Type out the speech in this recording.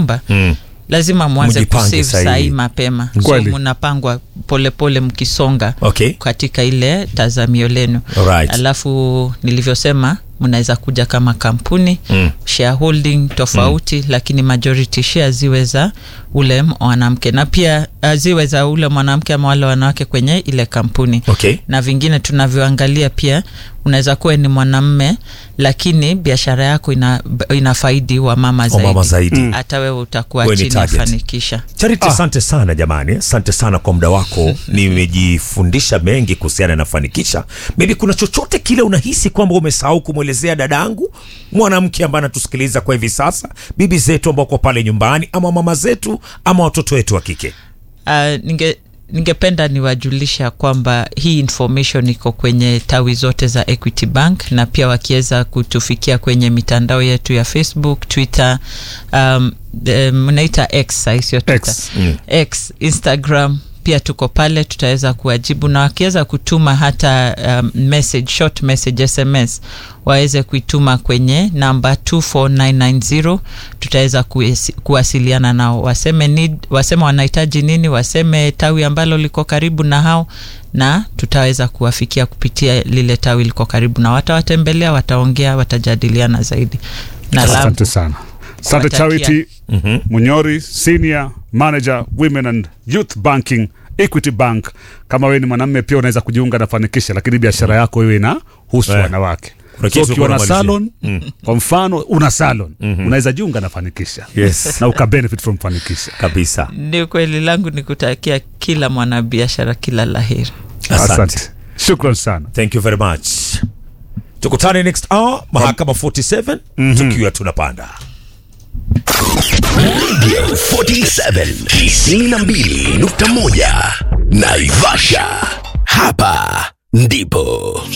nyumba Mm. lazima mwanze Mjipange kusave sahihi. sahii mapema so Kweli. mnapangwa polepole mkisonga Okay. katika ile tazamio lenu Alright. alafu nilivyosema mnaweza kuja kama kampuni Mm. shareholding tofauti mm. lakini majority share ziwe za ule mwanamke na pia uh, ziwe za ule mwanamke ama wale wanawake kwenye ile kampuni Okay. na vingine tunavyoangalia pia unaweza kuwa ni mwanamme lakini biashara yako ina, ina faidi wa mama zaidi, Wamama zaidi. hata wewe utakuwa Wewe ni chini target. afanikisha Charity, asante sana jamani, asante sana kwa muda wako. Nimejifundisha mengi kuhusiana na Fanikisha. Maybe kuna chochote kile unahisi kwamba umesahau kumwelezea dadangu mwanamke ambaye anatusikiliza kwa hivi sasa, bibi zetu ambao kwa pale nyumbani, ama mama zetu, ama watoto wetu wa kike? uh, ninge ningependa niwajulisha kwamba hii information iko kwenye tawi zote za equity bank na pia wakiweza kutufikia kwenye mitandao yetu ya facebook twitter um, eh, mnaita x sahi sio Twitter. X. Mm. x instagram pia tuko pale tutaweza kuwajibu na wakiweza kutuma hata um, message short message sms waweze kuituma kwenye namba 24990 tutaweza kuesi- kuwasiliana nao waseme need, waseme wanahitaji nini waseme tawi ambalo liko karibu na hao na tutaweza kuwafikia kupitia lile tawi liko karibu na watawatembelea wataongea watajadiliana zaidi na asante langu sana asante Kuwatakia. charity munyori senior manager women and youth banking equity bank kama wewe ni mwanamme pia unaweza kujiunga na fanikisha lakini biashara yako iwe na husu Eh. wanawake Kuna so kitu ukiwa na unamalizia. salon kwa mfano una salon unaweza jiunga na fanikisha Yes. na ukabenefit from fanikisha Kabisa. ni kweli langu ni kutakia kila mwanabiashara kila laheri Asante. shukran sana Thank you very much. Tukutane next hour mahakama 47 tukiwa tunapanda. Radio 47 92.1 Naivasha. Hapa ndipo